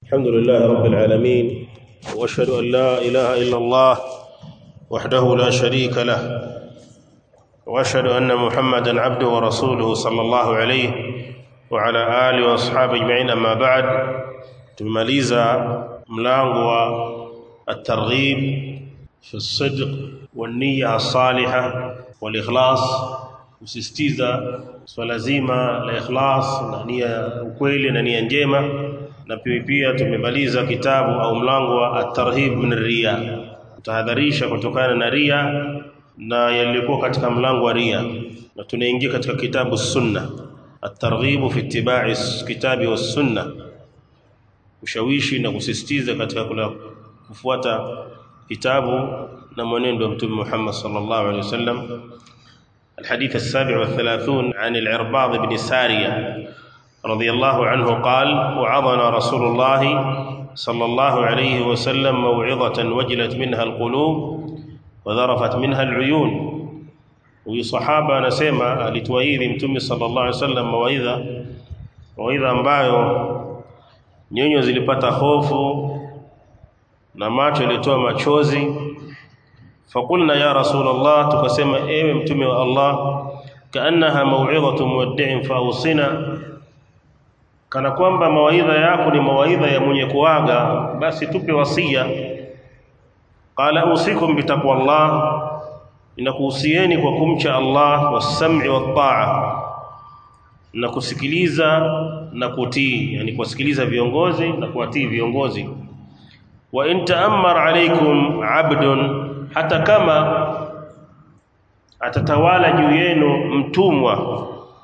الحمد لله رب العالمين واشهد ان لا اله الا الله وحده لا شريك له واشهد ان محمدا عبده ورسوله صلى الله عليه وعلى اله واصحابه اجمعين اما بعد tumemaliza mlango wa at-targhib fi as-sidq wan-niyya as-salihah wal-ikhlas kusisitiza swala zima la ikhlas na nia ya ukweli na nia njema na pia pia tumemaliza kitabu au mlango wa at-tarhib min riya tahadharisha kutokana na ria na yalikuwa katika mlango wa ria na tunaingia katika kitabu sunna at-targhib fi ittiba'i kitabi was sunna ushawishi na kusisitiza katika kula kufuata kitabu na mwenendo wa mtume Muhammad sallallahu alaihi wasallam الحديث السابع والثلاثون عن العرباض بن سارية رضي الله عنه قال وعظنا رسول الله صلى الله عليه وسلم موعظة وجلت منها القلوب وذرفت منها العيون وصحابة نسمع alituwaidhi mtume sallallahu alaihi wasallam mawaidha mawaidha ambayo nyonyo zilipata hofu na macho yalitoa machozi فقلنا يا رسول الله tukasema ewe mtume wa Allah kaannaha mau'izatu muwaddi'in fausina kana kwamba mawaidha yako ni mawaidha ya mwenye kuaga basi tupe wasia qala usikum bitaqwallah inakuhusieni kwa kumcha Allah was-sam'i wat-ta'a na kusikiliza na kutii yani kusikiliza viongozi na kuwatii viongozi wa in ta'ammar alaykum 'abdun hata kama atatawala juu yenu mtumwa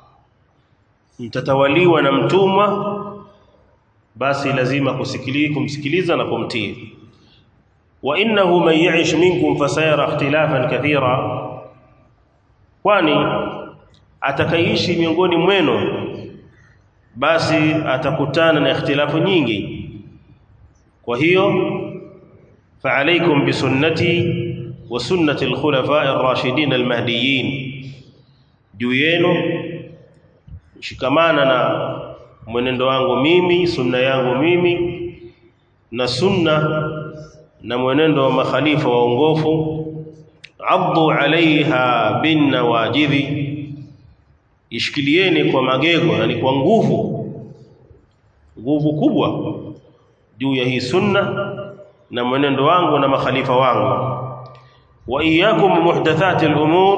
mtatawaliwa na mtumwa basi lazima kusikiliza kumsikiliza na kumtii wa innahu man ya'ish minkum fasayara ikhtilafan kathira kwani atakaishi miongoni mwenu basi atakutana na ikhtilafu nyingi kwa hiyo فعليكم بسنتي وسنة الخلفاء الراشدين المهديين juu yenu shikamana na mwenendo wangu mimi sunna yangu mimi na sunna na mwenendo wa makhalifa waongofu addu alaiha bin nawajidhi ishikilieni kwa magego yani kwa nguvu nguvu kubwa juu ya hii sunna na mwenendo wangu na makhalifa wangu wa iyyakum muhdathati al-umur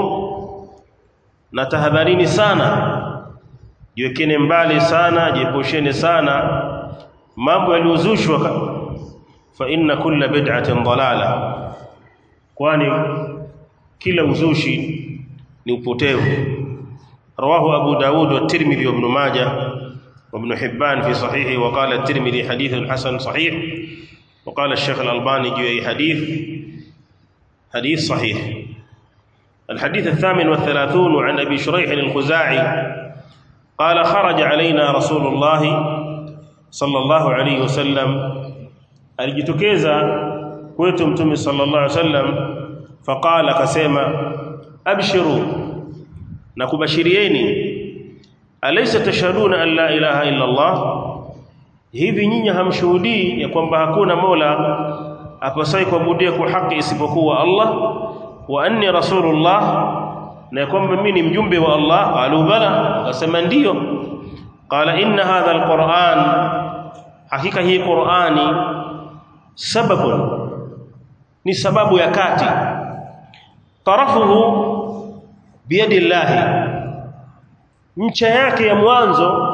na tahadharini sana jiwekeni mbali sana jiepusheni sana mambo yaliyozushwa fa inna kulla bid'atin dalala kwani kila uzushi ni upotevu rawahu abu daud wa tirmidhi wa ibn majah wa ibn hibban fi sahihi wa qala at-tirmidhi hadithun hasan sahih وقال الشيخ الألباني جوي حديث حديث صحيح الحديث الثامن والثلاثون عن أبي شريح الخزاعي قال خرج علينا رسول الله صلى الله عليه وسلم alijitokeza kwetu mtume sallallahu alaihi wasallam faqala akasema abshiru na kubashirieni alaysa tashhaduna an la ilaha illa allah hivi nyinyi hamshuhudii ya kwamba hakuna mola apasai kuabudia kwa haki isipokuwa Allah wa anni rasulullah na kwamba mimi ni mjumbe wa Allah qalu bala akasema ndiyo qala inna hadha alquran hakika hii qurani sababun ni sababu ya kati tarafuhu biyadillahi ncha yake ya mwanzo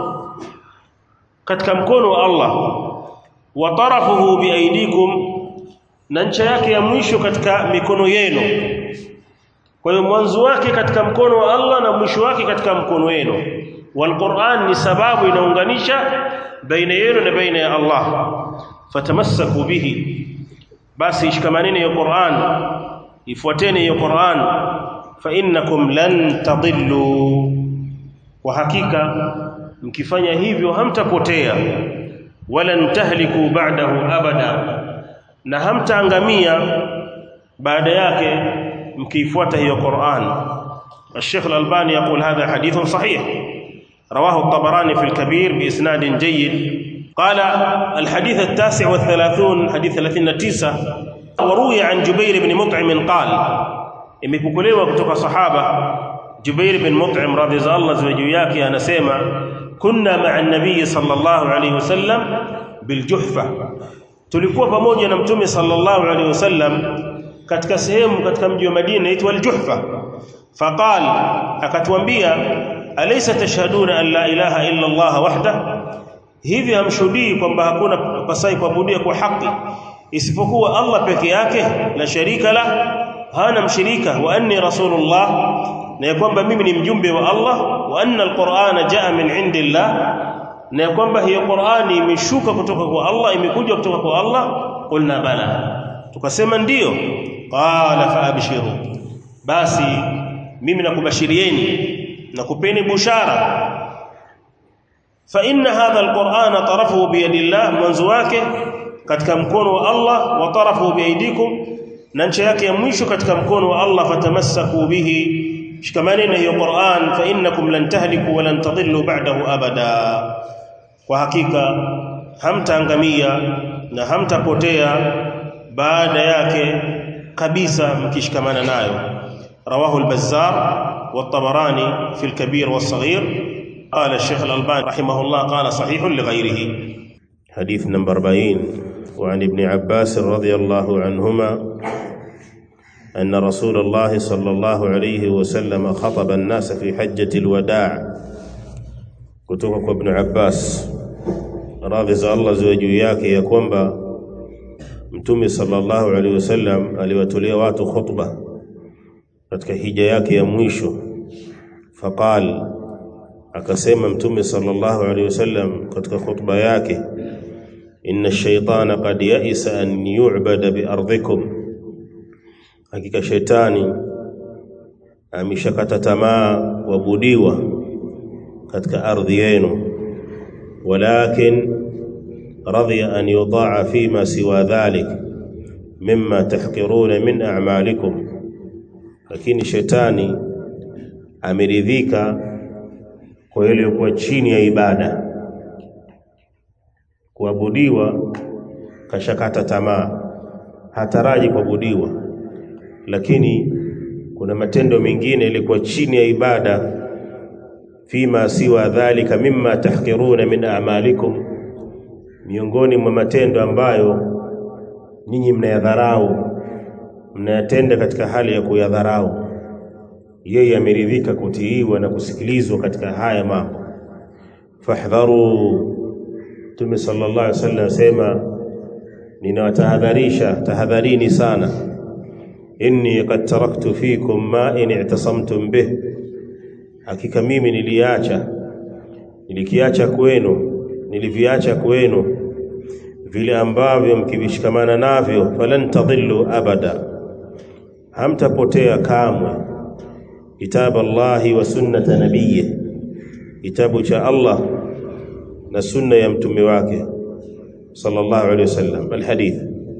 katika mkono wa Allah wa tarafuhu biaidikum na ncha yake ya mwisho katika mikono yenu kwa hiyo mwanzo wake katika mkono wa Allah na mwisho wake katika mkono wenu walquran ni sababu inaunganisha baina yenu na baina ya Allah fatamassaku bihi basi ishikamaneni hiyo Qur'an ifuateni hiyo Qur'an fa innakum lan tadillu kwa hakika mkifanya hivyo hamtapotea wala ntahliku ba'dahu abada na hamtaangamia baada yake mkiifuata hiyo Qur'an الشيخ الألباني يقول هذا حديث صحيح رواه الطبراني في الكبير بإسناد جيد قال الحديث التاسع والثلاثون حديث 39 وروي عن جبير بن مطعم قال imepokelewa kutoka sahaba Jubair bin Mut'im radhiya Allah ziwe juu yake anasema kunna ma'a an-nabiy sallallahu alayhi wasallam bil juhfa tulikuwa pamoja na mtume sallallahu alayhi wasallam katika sehemu katika mji wa Madina inaitwa al-Juhfa faqal akatuambia alaysa tashhaduna an la ilaha illa Allah wahda hivi hamshuhudii kwamba hakuna pasai kuabudia kwa haki isipokuwa Allah peke yake la sharika la hana mshirika wa anni rasulullah na kwamba mimi ni mjumbe wa Allah wa anna alqur'ana jaa min indillah na kwamba hiyo Qur'ani imeshuka kutoka kwa Allah imekuja kutoka kwa Allah qulna bala tukasema ndiyo qala fa abshiru basi mimi nakubashirieni nakupeni bushara fa inna hadha alqur'ana tarafuhu bi yadillah mwanzo wake katika mkono wa Allah wa tarafuhu bi aidikum na ncha yake ya mwisho katika mkono wa Allah fatamassaku bihi shikamani na hiyo Qur'an fa innakum lan tahliku wa lan tadillu ba'dahu abada kwa hakika hamtaangamia na hamtapotea baada yake kabisa mkishikamana nayo رواه البزار والطبراني في الكبير والصغير قال الشيخ الألباني رحمه الله قال صحيح لغيره حديث نمبر 40 وعن ابن عباس رضي الله عنهما أن رسول الله صلى الله عليه وسلم خطب الناس في حجة الوداع كتبك ابن عباس radhi za Allah ziwe juu yake ya kwamba mtume sallallahu alaihi wasallam aliwatolea watu khutba katika hija yake ya mwisho faqal akasema mtume sallallahu alaihi wasallam katika khutba yake inna ash-shaytana qad ya'isa an yu'bada bi ardikum hakika shetani ameshakata tamaa kuabudiwa katika ardhi yenu ولكن رضي أن يطاع فيما سوى ذلك مما تحقرون من أعمالكم lakini shetani ameridhika kwa ile kwa chini ya ibada kuabudiwa kashakata tamaa hataraji kuabudiwa lakini kuna matendo mengine yalikuwa chini ya ibada fima siwa dhalika mimma tahqiruna min a'malikum miongoni mwa matendo ambayo nyinyi mnayadharau mnayatenda katika hali ya kuyadharau yeye ameridhika kutiiwa na kusikilizwa katika haya mambo fahdharu Mtume sallallahu alaihi wasallam sema ninawatahadharisha tahadharini sana inni qad taraktu fikum ma in i'tasamtum bih hakika mimi niliacha nilikiacha kwenu niliviacha kwenu vile ambavyo mkivishikamana navyo falan tadhillu abada hamtapotea kamwe kitabu Allahi wa sunnata nabiyyi kitabu cha Allah na sunna ya mtume wake sallallahu alayhi wasallam alhadith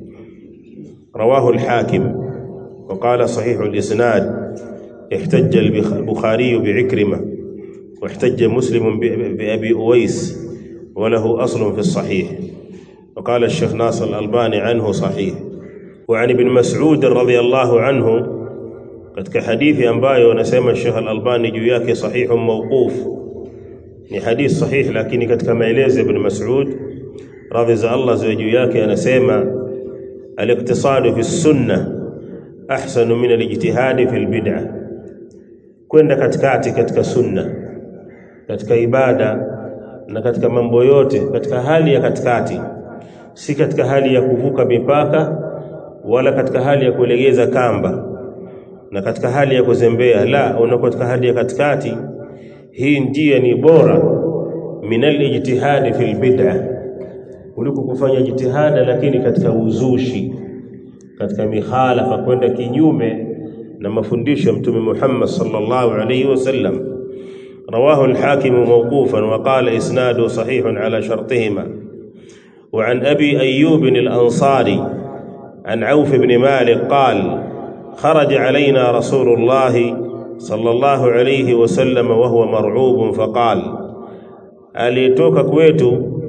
رواه الحاكم وقال صحيح الإسناد احتج البخاري بعكرمة واحتج مسلم بأبي أويس وله أصل في الصحيح وقال الشيخ ناصر الألباني عنه صحيح وعن ابن مسعود رضي الله عنه katika hadithi ambayo anasema Sheikh Al-Albani juu yake sahihu mawquf ni hadith sahih lakini katika maelezo ya Ibn Mas'ud radhi za Allah ziwe juu yake anasema al-iqtisadu fi sunnah ahsanu min al-ijtihad fi al-bid'ah kwenda katikati katika sunna katika ibada na katika mambo yote katika hali ya katikati si katika hali ya kuvuka mipaka wala katika hali ya kulegeza kamba na katika hali ya kuzembea la unakuwa katika hali ya katikati hii njia ni bora minal ijtihadi fil bid'ah kuliko kufanya jitihada lakini katika uzushi katika mikhalafa kwenda kinyume na mafundisho ya mtume Muhammad sallallahu alayhi wasallam رواه الحاكم موقوفا وقال إسناده صحيح على شرطهما وعن أبي أيوب الأنصاري عن عوف بن مالك قال خرج علينا رسول الله صلى الله عليه وسلم وهو مرعوب فقال aliyetoka kwetu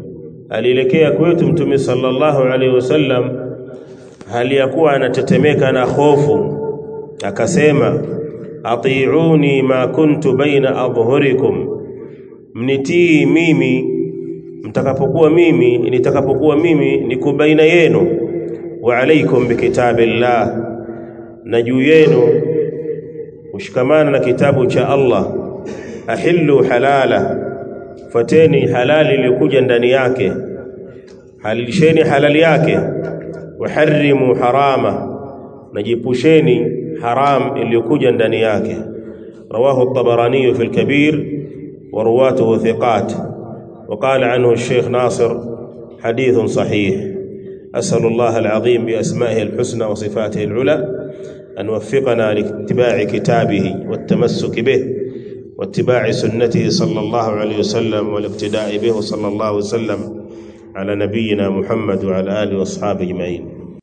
alielekea kwetu mtume sallallahu alaihi wasallam hali ya kuwa anatetemeka na hofu akasema atiuni ma kuntu baina adhhurikum mnitii mimi mtakapokuwa mimi nitakapokuwa mimi niko baina yenu wa alaikum bikitabillah na juu yenu ushikamana na kitabu cha Allah ahillu halala fateni halali iliyokuja ndani yake halilisheni halali yake waharrimu harama najipusheni haram iliyokuja ndani yake رواه الطبراني في الكبير ورواته ثقات وقال عنه الشيخ ناصر حديث صحيح أسأل الله العظيم بأسمائه الحسنى وصفاته العلى أن وفقنا لاتباع كتابه والتمسك به واتباع سنته صلى الله عليه وسلم والاقتداء به صلى الله وسلم على نبينا محمد وعلى آله وأصحابه أجمعين